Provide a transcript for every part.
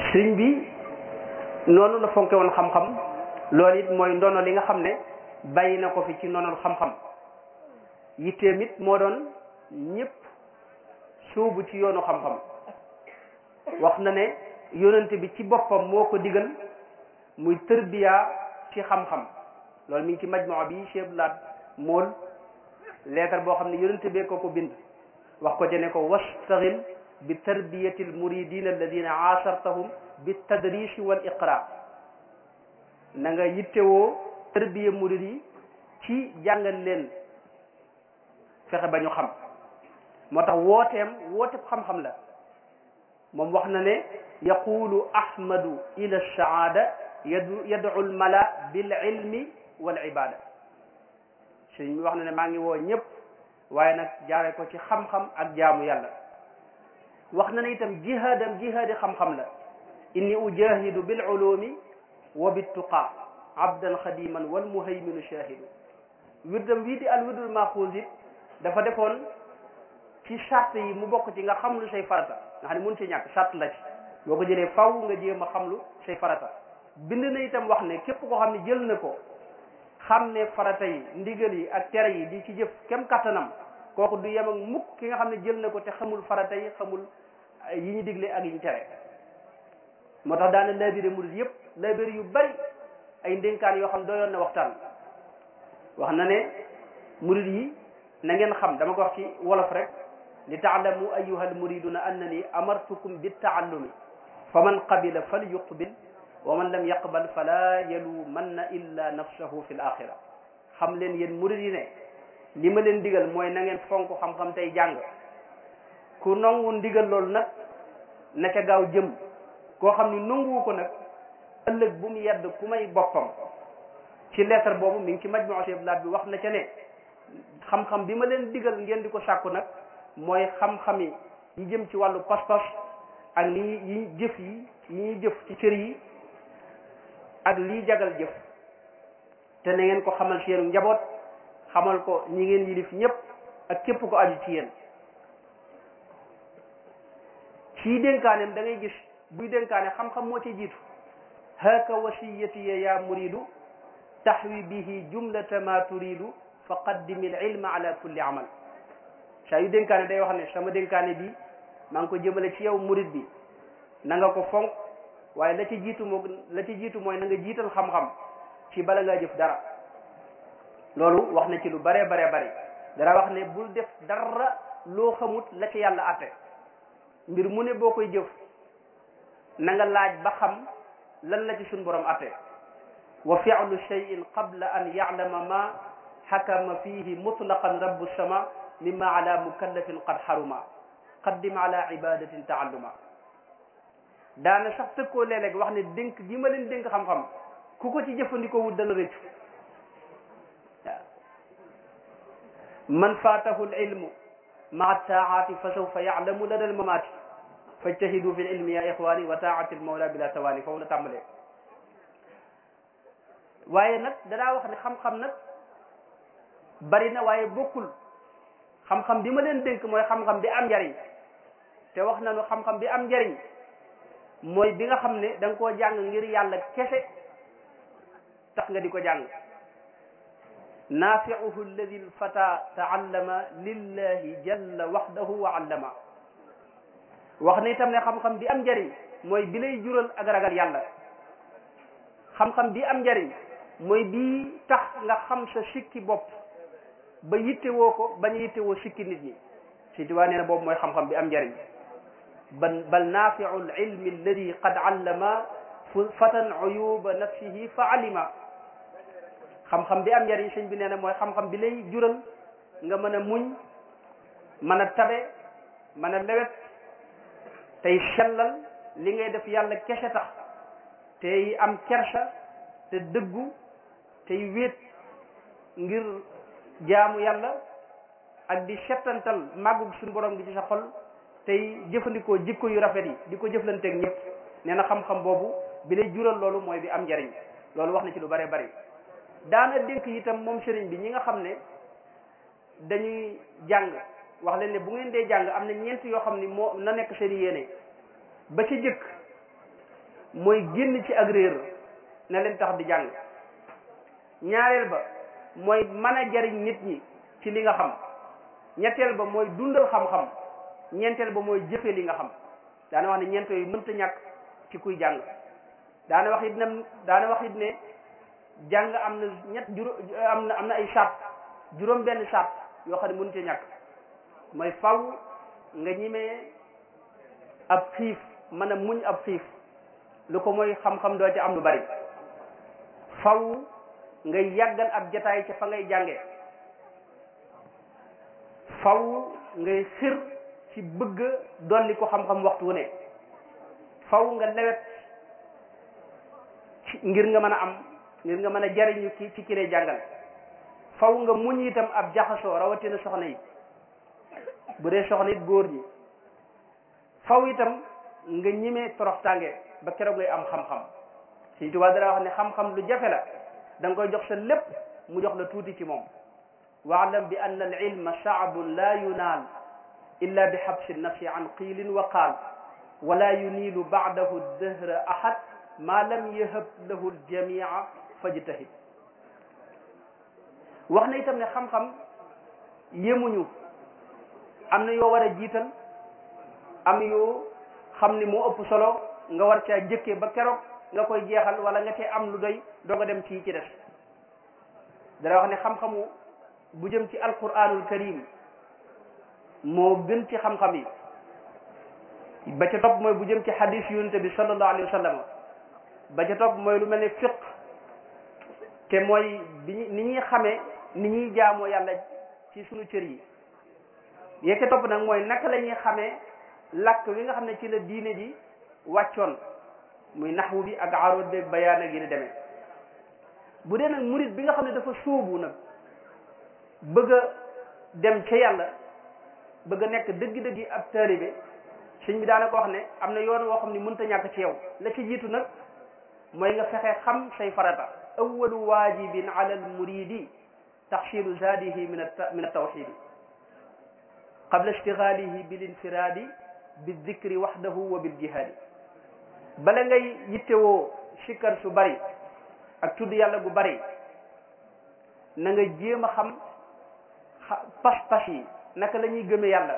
sëriñ bi noonu la fonke woon xam-xam loolu it mooy ndono li nga xam ne bàyyi na ko fi ci ndonol xam-xam yitteem it moo doon ñëpp suubu ci yoonu xam-xam wax na ne yonente bi ci boppam moo ko digal muy tërbiya ci xam-xam loolu mi ngi ci majmua bi Cheikh Laat mool leetar boo xam ne yonente bee ko ko bind wax ko jene ko wastaxil bi tarbiyati almuridina alladina aasartahum bi tadrisi wal iqra na nga yittewoo tarbiya murid yi ci jàngal leen fexe ba ñu xam moo tax wooteem wooteeb xam-xam la moom wax na ne yaqulu ahmadu ila saada yadu yadu almala bil ilmi wal ibada sëñ bi wax na ne maa ngi woo ñëpp waaye nag jaare ko ci xam-xam ak jaamu yàlla wax na ne itam jihaadam jihaadi xam-xam la inni ujahidu bil ulumi wa bittuqa abdan xadiman wal muhayminu shahidu wirdam wii di al wirdul maxuus it dafa defoon ci charte yi mu bokk ci nga xam lu say farata nga xam ne mun ci ñàkk charte la ci boo ko jëlee faw nga jéem a xam lu say farata bind na itam wax ne képp koo xam ne jël na ko xam ne farata yi ndigal yi ak tere yi di ci jëf kem kattanam kooku du yem ak mukk ki nga xam ne jël na ko te xamul farata yi xamul yi ñu digle ak yi ñu tere moo tax daana labiré murid yëpp labiré yu bari ay ndénkaan yoo xam doyoon na waxtaan wax na ne murid yi na ngeen xam dama ko wax ci wolof rek li taalamu ayuha almuriduna annani amartukum bittaallumi fa man qabila fal yuqbil wa man lam yaqbal fala yalumanna illa nafsahu fi l axira xam leen yéen murid yi ne li ma leen digal mooy na ngeen fonk xam-xam tey jàng ku nangu ndigal loolu nag na ca gaaw jëm koo xam ni nanguwu ko nag ëllëg bu mu yedd ku may boppam ci lettre boobu mi ngi ci majmuu Cheikh Laat bi wax na ca ne xam-xam bi ma leen digal ngeen di ko sàkku nag mooy xam-xam yi yi jëm ci wàllu pas-pas ak li yi jëf yi yi ñuy jëf ci cër yi ak lii jagal jëf te na ngeen ko xamal ci yéen njaboot xamal ko ñi ngeen yilif ñëpp ak képp ko aju ci yéen ci dénkaaneem da ngay gis buy dénkaane xam-xam moo ci jiitu haka wasiyatiya ya muridu taxwi bihi jumlata ma turidu fa qaddimi al ilma ala kulli amal saa yu dénkaane day wax ne sama dénkaane bi maa ngi ko jëmale ci yow murid bi na nga ko fonk waaye la ci jiitu moo la ci jiitu mooy na nga jiital xam-xam ci bala ngaa jëf dara loolu wax na ci lu bare bare bari dara wax ne bul def dara loo xamut la ci yàlla atte mbir mu ne boo koy jëf na nga laaj ba xam lan la ci suñ borom atte wa fi'lu shay'in qabla an ya'lama ma xakama fihi mutlaqan rabbu sama mimma ala mukallafin qad xaruma qaddim ala ibadatin taalluma daana sax tëkkoo léeg-léeg wax ne dénk gi ma leen dénk xam-xam ku ko ci jëfandikoo wut dana rëccu waaw man faatahu l ilmu maa taaati fa sawfa yaalamu lada l mamaati fajtahidu fi l ilmi ya ixwani wa taati l mawla bila tawaani foofu la tàmbalee waaye nag danaa wax ne xam-xam nag bari na waaye bokkul xam-xam bi ma leen dénk mooy xam-xam bi am njariñ te wax nañu xam-xam bi am njariñ mooy bi nga xam ne da nga koo jàng ngir yàlla kese tax nga di ko jàng naafiuhu alladi lfata taallama lillahi jalla waxdahu wa allama wax na itam ne xam-xam bi am njariñ mooy bi lay jural ak ragal yàlla xam-xam bi am njariñ mooy bii tax nga xam sa sikki bopp ba yittewoo ko bañ a yittewoo sikki nit ñi si tuwaa nee na boobu mooy xam-xam bi am njariñ bal bal naafiu lilmi alladi qad allama fatan uyuba nafsihi fa alima xam-xam bi am njariñ sëñ bi nee na mooy xam-xam bi lay jural nga mën a muñ mën a tabe mën a lewet tey sellal li ngay def yàlla kese tax tey am kersa te dëggu tey wéet ngir jaamu yàlla ak di settantal màggug suñu borom gi ci sa xol tey jëfandikoo jikko yu rafet yi di ko jëflanteeg ñëpp nee na xam-xam boobu bi lay jural loolu mooy bi am njariñ loolu wax na ci lu bare bari daana dénk itam moom sëriñ bi ñi nga xam ne dañuy jàng wax leen ne bu ngeen dee jàng am na ñeent yoo xam ni moo na nekk seen yéene ba ci jëkk mooy génn ci ak réer na leen tax di jàng ñaareel ba mooy mën a jariñ nit ñi ci li nga xam ñetteel ba mooy dundal xam-xam ñeenteel ba mooy jëfe li nga xam daana wax ne ñeent yooyu mënta ñàkk ci kuy jàng daana wax it ne daana wax it ne jàng am na ñett juróom am na am na ay sart juróom benn sart yoo xam ne mënu ci ñàkk mooy faw nga ñimee ab xiif mën a muñ ab xiif lu ko mooy xam-xam doo ci am lu bari faw ngay yàggal ab jataay ca fa ngay jànge faw ngay xir ci bëgg dolli ko xam-xam waxtu wu ne faw nga lewet ci ngir nga mën a am ngir nga mën a jariñu ci ci ki lay jàngal faw nga muñ itam ab jaxasoo rawatina soxna yi bu dee soxna it góor ñi faw itam nga ñimee toroxtànge ba keroog ngay am xam-xam Sëñ Tuubaa dara wax ne xam-xam lu jafe la da nga koy jox sa lépp mu jox la tuuti ci moom waalam bi anna al ilma shaabun la yunaal illa bi xabsi nafsi an qiilin wa qaal wala yuniilu baadahu dëhra ahad ma lam yahab lahu ljamia fajtahid wax na itam ne xam-xam yemuñu am na yoo war a jiital am yoo xam ni moo ëpp solo nga war caa jëkkee ba keroog nga koy jeexal wala nga cee am lu doy doo nga dem ci ci des dara wax ne xam-xamu bu jëm ci alquranul karim moo gën ci xam-xam yi ba ca topp mooy bu jëm ci hadis yonent bi sallallahu alayhi wa sallam ba ca topp mooy lu mel ne fiq te mooy bi ni ñuy xamee ni ñuy jaamoo yàlla ci sunu cër yi yee ca topp nag mooy naka la ñuy xamee làkk wi nga xam ne ci la diine ji wàccoon muy naxwu bi ak aroot beeg bayaan ak yi ni demee bu dee nag murit bi nga xam ne dafa sóobu nag bëgg a dem ca yàlla bëgg a nekk dëgg-dëgg ab taalibe sëñ bi daana ko wax ne am na yoon woo xam ne mënta ñàkk ci yow la ci jiitu nag mooy nga fexe xam say farata awalu waajibin ala al muridi taxsilu zaadihi min min altawxidi qabla ishtigaalihi bil infiraadi bi dikri waxdahu wa bil jihaadi bala ngay yittewoo sikkar su bari ak tudd yàlla gu bari na nga jéem a xam pas-pas yi naka la ñuy gëme yàlla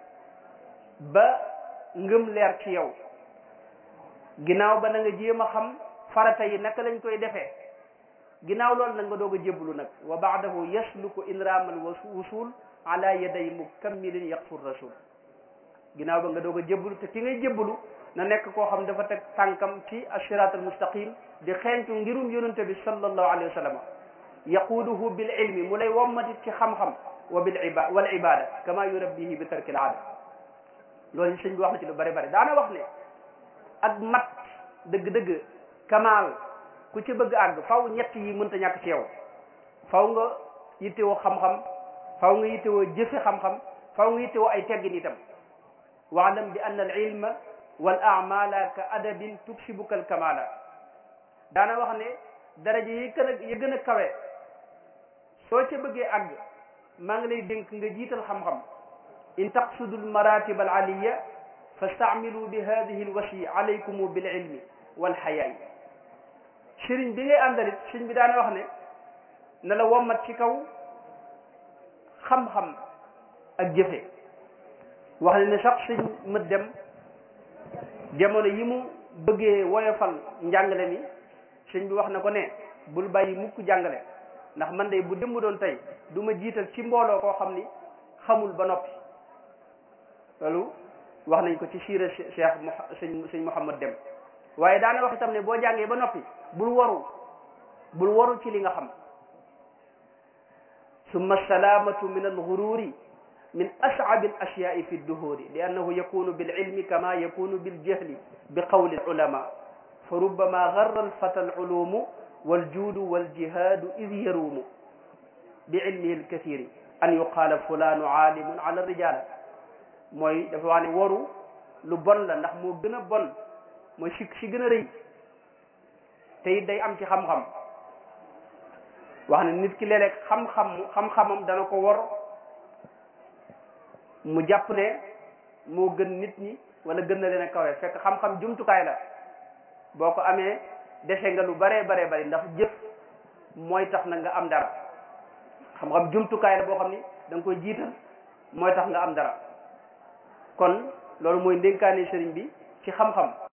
ba ngëm leer ci yow ginnaaw ba na nga jéem a xam farata yi naka lañ koy defee ginnaaw loolu nag nga doog a jébbalu nag wa baadahu yasluku inramal wusul ala yaday mukammilin yaqfur rasul ginnaaw ba nga doog a jébbalu te ki ngay jébbalu na nekk koo xam dafa teg tànkam ci asirat al mustaqim di xeeñtu ngirum yonente bi sallallahu alayhi wa sallam yaquuduhu bil ilmi mu lay wommatit ci xam-xam wa bil iba wal ibada kama yurabbihi bi tarkil aada loolu sëñ bi wax na ci lu bari bari daana wax ne ak mat dëgg-dëgg kamaal ku ci bëgg àgg faw ñett yi mënta ñàkk ci yow faw nga yittewoo xam-xam faw nga yittewoo jëfe xam-xam faw nga yittewoo ay teggin itam waalam bi anna al ilma wal amala ka adabin tuksibuka al kamala daana wax ne daraja yi gën a yi gën a kawe soo ca bëggee àgg maa ngi lay dénk nga jiital xam-xam in taqsudu al maratib al aliya fastaamilu bi hadihi al wasi alaykum bil ilmi wal xayaay sëriñ bi ngay àndalit sëriñ bi daana wax ne na la wommat ci kaw xam-xam ak jëfe wax ne ne sax sëñ mët dem jamono yi mu bëggee woyofal njàngale mi sëñ bi wax na ko ne bul bàyyi mukk jàngale ndax man de bu démb doon tey du ma jiital ci mbooloo koo xam ni xamul ba noppi loolu wax nañ ko ci siira cheikh sëñ sëñ Mouhamad dem waaye daana wax itam ne boo jàngee ba noppi bul waru bul waru ci li nga xam summa salaamatu min alxururi min ascabi al ashyaai fi dduhuri li annahu yakunu bil ilmi kama yakunu bil jahli bi qawli al ulama fa rubbama garra alfata al ulumu wal juudu wal jihaadu id yaruumu bi ilmihi al kathiri an yuqaala fulaanu aalimun ala rijaala mooy dafa wax ne waru lu bon la ndax moo gën a bon mooy si si gën a rëy te it day am ci xam-xam wax ne nit ki léeg-léeg xam-xam xam-xamam dana ko war mu jàpp ne moo gën nit ñi wala gën na leen a kawe fekk xam-xam jumtukaay la boo ko amee dese nga lu baree baree bari ndax jëf mooy tax na nga am dara xam-xam jumtukaay la boo xam ni da nga koy jiital mooy tax nga am dara kon loolu mooy ndénkaane sëriñ bi ci xam-xam